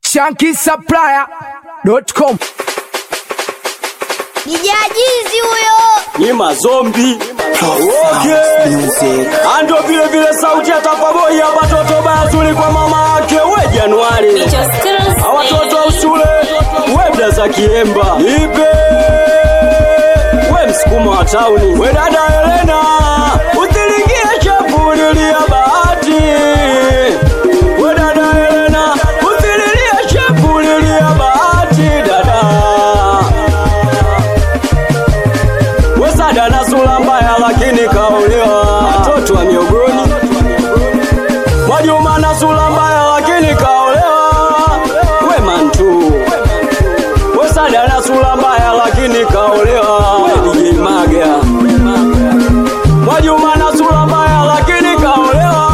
shankisupplier.com Nijajizi huyo. ni mazombi okay. ando vile vile sauti ya tapaboi hapa toto bazuri kwa mama yake we Januari awatoto wa usule webda za kiemba ipe we msukuma wa tauni we dada Helena utilingie chapulilia bahati we dada Helena utililie chapulilia bahati dada Wesada na sura mbaya lakini kaolewa watoto wa miogoni. Mwajuma na sura mbaya lakini kaolewa Wema ntu. Wesada na sura mbaya lakini kaolewa We DJ Maga. Mwajuma na sura mbaya lakini kaolewa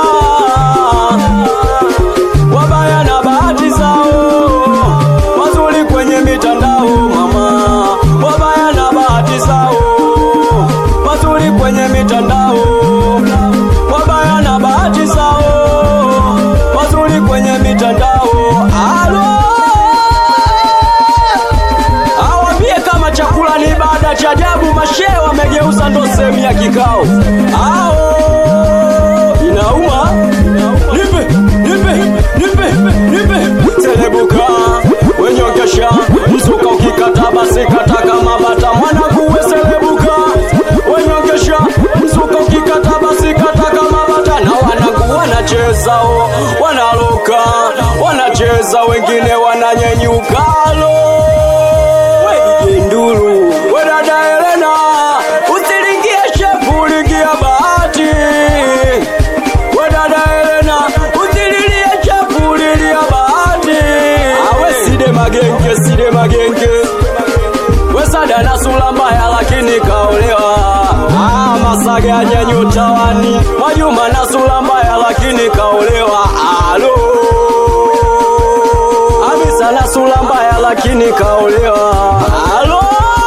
Wabaya na bahati zao wazuri kwenye mitandao mama, wabaya na bahati zao wazuri kwenye mitandao, wabaya na bahati zao wazuri kwenye mitandao. Alo, awambie kama chakula ni ibada cha ajabu, mashehe wamegeuza ndo sehemu ya kikao. Ao inauma, nipe nipe nipe nipe telebuka wenyongesha mzuka ukikata basi kata kama bata mwana kuwe selebuka wenyongesha mzuka ukikata basi kata kama bata na wanangu wanachezao wanaluka wanacheza wengine wananyenyukalo wedijenduru wedada Helena usilingie shepulingia bahati wedada Helena utililie chapulilia bahati awe side magenge side magenge wesada na sura mbaya lakini kaolewa ah, masaga anyanyutawani mwajuma na sura mbaya lakini kaolewa alo amisa na sura mbaya lakini kaolewa alo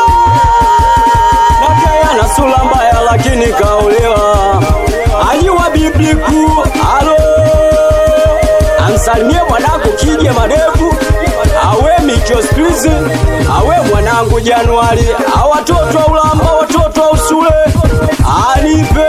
Nakaya na sura mbaya lakini kaolewa. Ayiwa bibliku alo. Amsalimie mwanangu kije madevu. Awe micho squeeze. Awe mwanangu Januari. Awatoto wa ulamba, watoto wa usule. Anipe.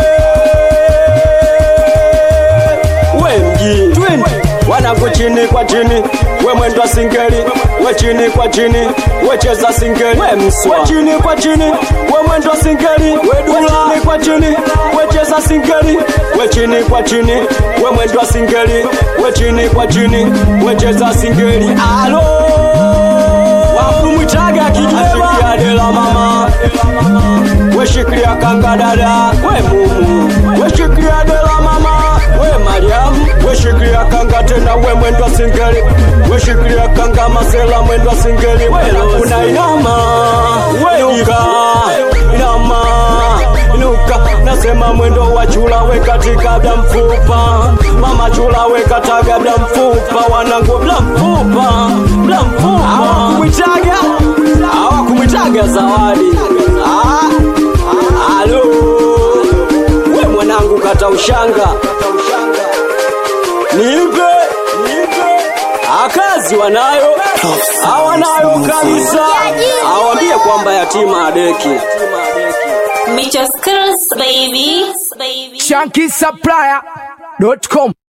We mji twende wanangu chini kwa chini, we mwendo wa singeli, we chini kwa chini, we cheza singeli, we mswa, we chini kwa chini, we mwendo wa singeli, we dula, chini kwa chini, we cheza singeli, we chini kwa chini, we mwendo wa singeli, we chini kwa chini, we cheza singeli, alo wakumwitaga kijema dela mama weshikilia kanga dada we mumu weshikilia dela mama we mariamu weshikilia kanga tena we mwendwa singeli weshikilia kanga masela mwendwa singeli kuna inama wenuka inama inuka nasema mwendo wa chula we katika bla mfupa mama chula we kataga bla mfupa wanangu bla mfupa bla mfupa hawakumwitaga hawakumwitaga zawadi ah, alo we mwanangu kata ushanga nipe akazi wanayo hawanayo kabisa awambie kwamba yatima adeki Meet your skills, baby. baby. shankisupplier.com